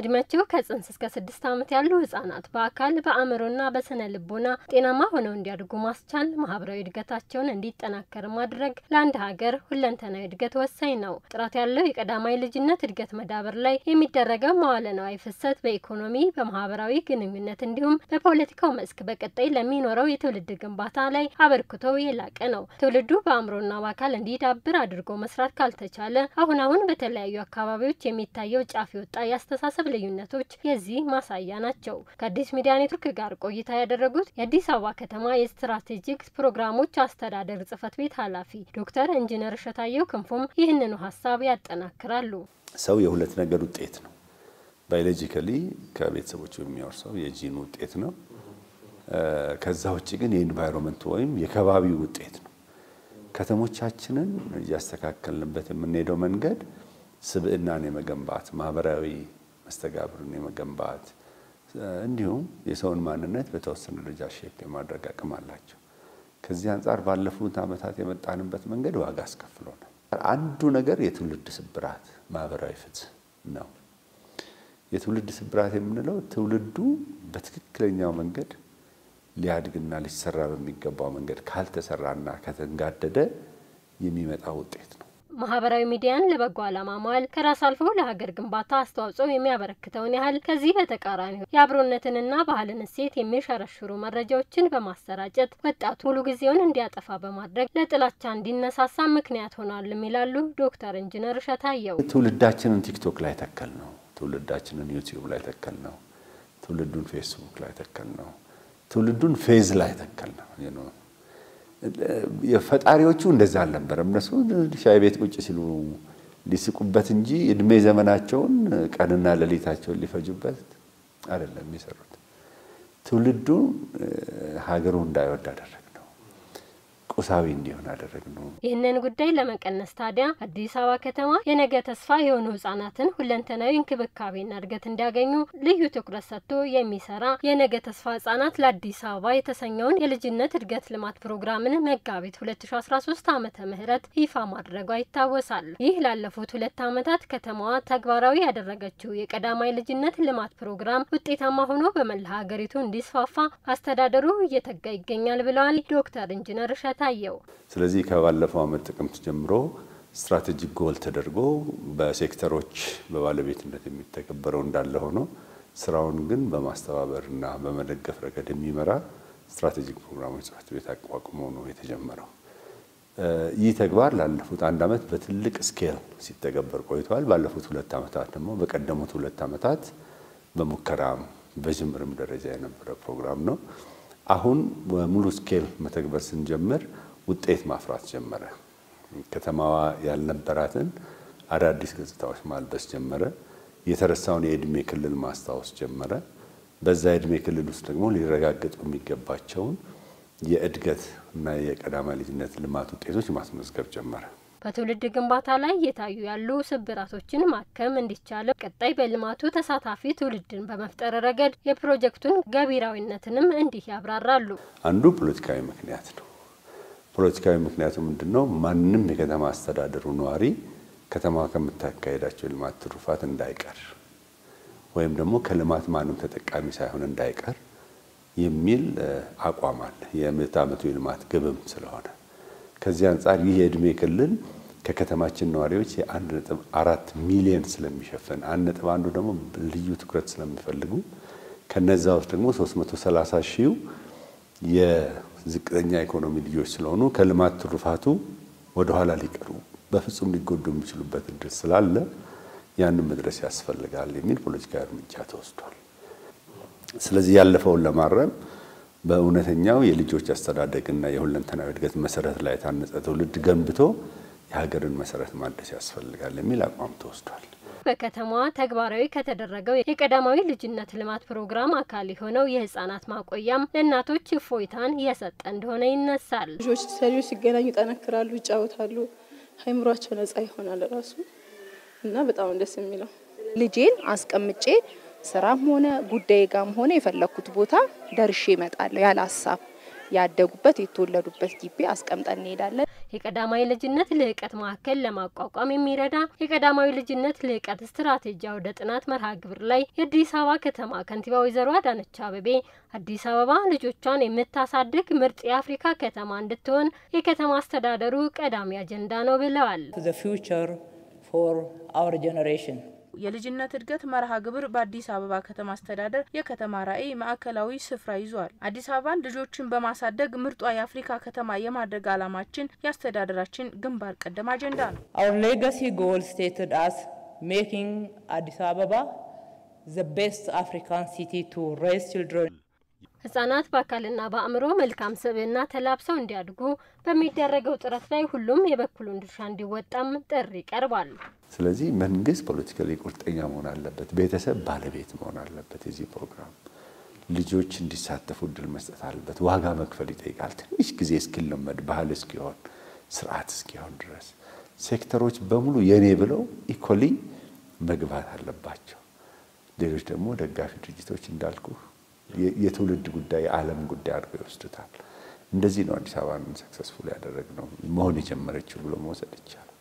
እድሜያቸው ከጽንስ እስከ ስድስት ዓመት ያሉ ህጻናት በአካል በአእምሮና በስነ ልቦና ጤናማ ሆነው እንዲያድጉ ማስቻል፣ ማህበራዊ እድገታቸውን እንዲጠናከር ማድረግ ለአንድ ሀገር ሁለንተናዊ እድገት ወሳኝ ነው። ጥራት ያለው የቀዳማይ ልጅነት እድገት መዳበር ላይ የሚደረገው መዋለ ነዋይ ፍሰት በኢኮኖሚ በማህበራዊ ግንኙነት እንዲሁም በፖለቲካው መስክ በቀጣይ ለሚኖረው የትውልድ ግንባታ ላይ አበርክቶ የላቀ ነው። ትውልዱ በአእምሮና በአካል እንዲዳብር አድርጎ መስራት ካልተቻለ አሁን አሁን በተለያዩ አካባቢዎች የሚታየው ጫፍ የወጣ የአስተሳሰብ ልዩነቶች የዚህ ማሳያ ናቸው። ከአዲስ ሚዲያ ኔትወርክ ጋር ቆይታ ያደረጉት የአዲስ አበባ ከተማ የስትራቴጂክ ፕሮግራሞች አስተዳደር ጽህፈት ቤት ኃላፊ ዶክተር ኢንጂነር እሸታየው ክንፉም ይህንኑ ሀሳብ ያጠናክራሉ። ሰው የሁለት ነገር ውጤት ነው። ባዮሎጂካሊ ከቤተሰቦቹ የሚወርሰው የጂን ውጤት ነው። ከዛ ውጭ ግን የኢንቫይሮንመንት ወይም የከባቢው ውጤት ነው። ከተሞቻችንን እያስተካከልንበት የምንሄደው መንገድ ስብዕናን የመገንባት ማህበራዊ መስተጋብርን የመገንባት እንዲሁም የሰውን ማንነት በተወሰነ ደረጃ ሼፕ የማድረግ አቅም አላቸው። ከዚህ አንጻር ባለፉት ዓመታት የመጣንበት መንገድ ዋጋ አስከፍሎናል። አንዱ ነገር የትውልድ ስብራት ማህበራዊ ፍትህ ነው። የትውልድ ስብራት የምንለው ትውልዱ በትክክለኛው መንገድ ሊያድግና ሊሰራ በሚገባው መንገድ ካልተሰራና ከተንጋደደ የሚመጣ ውጤት ነው። ማህበራዊ ሚዲያን ለበጎ ዓላማ መዋል ከራስ አልፎ ለሀገር ግንባታ አስተዋጽኦ የሚያበረክተውን ያህል ከዚህ በተቃራኒ የአብሮነትንና ባህልን እሴት የሚሸረሽሩ መረጃዎችን በማሰራጨት ወጣቱ ሙሉ ጊዜውን እንዲያጠፋ በማድረግ ለጥላቻ እንዲነሳሳ ምክንያት ሆኗል ይላሉ ዶክተር ኢንጂነር እሸታየው። ትውልዳችንን ቲክቶክ ላይ ተከል ነው። ትውልዳችንን ዩቲዩብ ላይ ተከል ነው። ትውልዱን ፌስቡክ ላይ ተከል ነው። ትውልዱን ፌዝ ላይ ተከል ነው። የፈጣሪዎቹ እንደዛ አልነበረም። እነሱ ሻይ ቤት ቁጭ ሲሉ ሊስቁበት እንጂ እድሜ ዘመናቸውን ቀንና ሌሊታቸውን ሊፈጁበት አይደለም የሚሰሩት። ትውልዱ ሀገሩ እንዳይወድ አደረግ ነው፣ ቁሳዊ እንዲሆን አደረግ ነው። ይህንን ጉዳይ ለመቀነስ ታዲያ አዲስ አበባ ከተማ የነገ ተስፋ የሆኑ ህጻናትን ሁለንተናዊ እንክብካቤና እድገት እንዲያገኙ ልዩ ትኩረት ሰጥቶ የሚሰራ የነገ ተስፋ ህጻናት ለአዲስ አበባ የተሰኘውን የልጅነት እድገት ልማት ፕሮግራምን መጋቢት 2013 ዓመተ ምህረት ይፋ ማድረጓ ይታወሳል። ይህ ላለፉት ሁለት ዓመታት ከተማዋ ተግባራዊ ያደረገችው የቀዳማይ ልጅነት ልማት ፕሮግራም ውጤታማ ሆኖ በመላ ሀገሪቱ እንዲስፋፋ አስተዳደሩ እየተጋ ይገኛል ብለዋል ዶክተር ኢንጂነር እሸታየው። ስለዚህ ከባለፈው ዓመት ጥቅምት ጀምሮ ስትራቴጂክ ጎል ተደርጎ በሴክተሮች በባለቤትነት የሚተገበረው እንዳለ ሆኖ ስራውን ግን በማስተባበርና በመደገፍ ረገድ የሚመራ ስትራቴጂክ ፕሮግራሞች ጽሕፈት ቤት አቋቁሞ ነው የተጀመረው። ይህ ተግባር ላለፉት አንድ ዓመት በትልቅ ስኬል ሲተገበር ቆይተዋል። ባለፉት ሁለት ዓመታት ደግሞ በቀደሙት ሁለት ዓመታት በሙከራም በጅምርም ደረጃ የነበረ ፕሮግራም ነው። አሁን በሙሉ ስኬል መተግበር ስንጀምር ውጤት ማፍራት ጀመረ። ከተማዋ ያልነበራትን አዳዲስ ገጽታዎች ማልበስ ጀመረ። የተረሳውን የእድሜ ክልል ማስታወስ ጀመረ። በዛ የእድሜ ክልል ውስጥ ደግሞ ሊረጋገጡ የሚገባቸውን የእድገት እና የቀዳማይ ልጅነት ልማት ውጤቶች ማስመዝገብ ጀመረ። በትውልድ ግንባታ ላይ እየታዩ ያሉ ስብራቶችን ማከም እንዲቻለው ቀጣይ በልማቱ ተሳታፊ ትውልድን በመፍጠር ረገድ የፕሮጀክቱን ገቢራዊነትንም እንዲህ ያብራራሉ። አንዱ ፖለቲካዊ ምክንያት ነው። ፖለቲካዊ ምክንያቱ ምንድን ነው? ማንም የከተማ አስተዳደሩ ነዋሪ ከተማ ከምታካሄዳቸው የልማት ትሩፋት እንዳይቀር ወይም ደግሞ ከልማት ማንም ተጠቃሚ ሳይሆን እንዳይቀር የሚል አቋም አለ። የምዕተ ዓመቱ የልማት ግብም ስለሆነ ከዚህ አንጻር ይህ የእድሜ ክልል ከከተማችን ነዋሪዎች የአንድ ነጥብ አራት ሚሊዮን ስለሚሸፍን አንድ ነጥብ አንዱ ደግሞ ልዩ ትኩረት ስለሚፈልጉ ከነዛ ውስጥ ደግሞ 330 ሺው የዝቅተኛ ኢኮኖሚ ልጆች ስለሆኑ ከልማት ትሩፋቱ ወደኋላ ሊቀሩ በፍጹም ሊጎዱ የሚችሉበት እድል ስላለ ያንን መድረስ ያስፈልጋል የሚል ፖለቲካዊ እርምጃ ተወስዷል። ስለዚህ ያለፈውን ለማረም በእውነተኛው የልጆች አስተዳደግና የሁለንተናዊ እድገት መሰረት ላይ የታነጸ ትውልድ ገንብቶ የሀገርን መሰረት ማደስ ያስፈልጋል የሚል አቋም ተወስዷል። በከተማዋ ተግባራዊ ከተደረገው የቀዳማዊ ልጅነት ልማት ፕሮግራም አካል የሆነው የህጻናት ማቆያም ለእናቶች እፎይታን እየሰጠ እንደሆነ ይነሳል። ልጆች ሰሪዎች ሲገናኙ ይጠነክራሉ፣ ይጫወታሉ፣ አይምሯቸው ነጻ ይሆናል ራሱ እና በጣም ደስ የሚለው ልጄን አስቀምጬ ስራም ሆነ ጉዳይ ጋም ሆነ የፈለኩት ቦታ ደርሼ እመጣለሁ ያለ ሀሳብ ያደጉበት የተወለዱበት ግቢ አስቀምጠን እንሄዳለን። የቀዳማዊ ልጅነት ልህቀት ማዕከል ለማቋቋም የሚረዳ የቀዳማዊ ልጅነት ልህቀት ስትራቴጂ አውደ ጥናት መርሃ ግብር ላይ የአዲስ አበባ ከተማ ከንቲባ ወይዘሮ አዳነች አቤቤ አዲስ አበባ ልጆቿን የምታሳድግ ምርጥ የአፍሪካ ከተማ እንድትሆን የከተማ አስተዳደሩ ቀዳሚ አጀንዳ ነው ብለዋል። የልጅነት እድገት መርሃ ግብር በአዲስ አበባ ከተማ አስተዳደር የከተማ ራዕይ ማዕከላዊ ስፍራ ይዟል። አዲስ አበባን ልጆችን በማሳደግ ምርጧ የአፍሪካ ከተማ የማድረግ ዓላማችን የአስተዳደራችን ግንባር ቀደም አጀንዳ ነው። Our legacy goal stated as making Addis Ababa the best African city to raise children. ህጻናት በአካልና በአእምሮ መልካም ስብዕና ተላብሰው እንዲያድጉ በሚደረገው ጥረት ላይ ሁሉም የበኩሉን ድርሻ እንዲወጣም ጥሪ ቀርቧል። ስለዚህ መንግስት ፖለቲካሊ ቁርጠኛ መሆን አለበት። ቤተሰብ ባለቤት መሆን አለበት። የዚህ ፕሮግራም ልጆች እንዲሳተፉ እድል መስጠት አለበት። ዋጋ መክፈል ይጠይቃል። ትንሽ ጊዜ እስኪለመድ ባህል እስኪሆን ስርዓት እስኪሆን ድረስ ሴክተሮች በሙሉ የኔ ብለው ኢኮሊ መግባት አለባቸው። ሌሎች ደግሞ ደጋፊ ድርጅቶች እንዳልኩ የትውልድ ጉዳይ የዓለም ጉዳይ አድርገው ይወስዱታል። እንደዚህ ነው አዲስ አበባን ሰክሰስፉል ያደረግነው መሆን የጀመረችው ብሎ መውሰድ ይቻላል።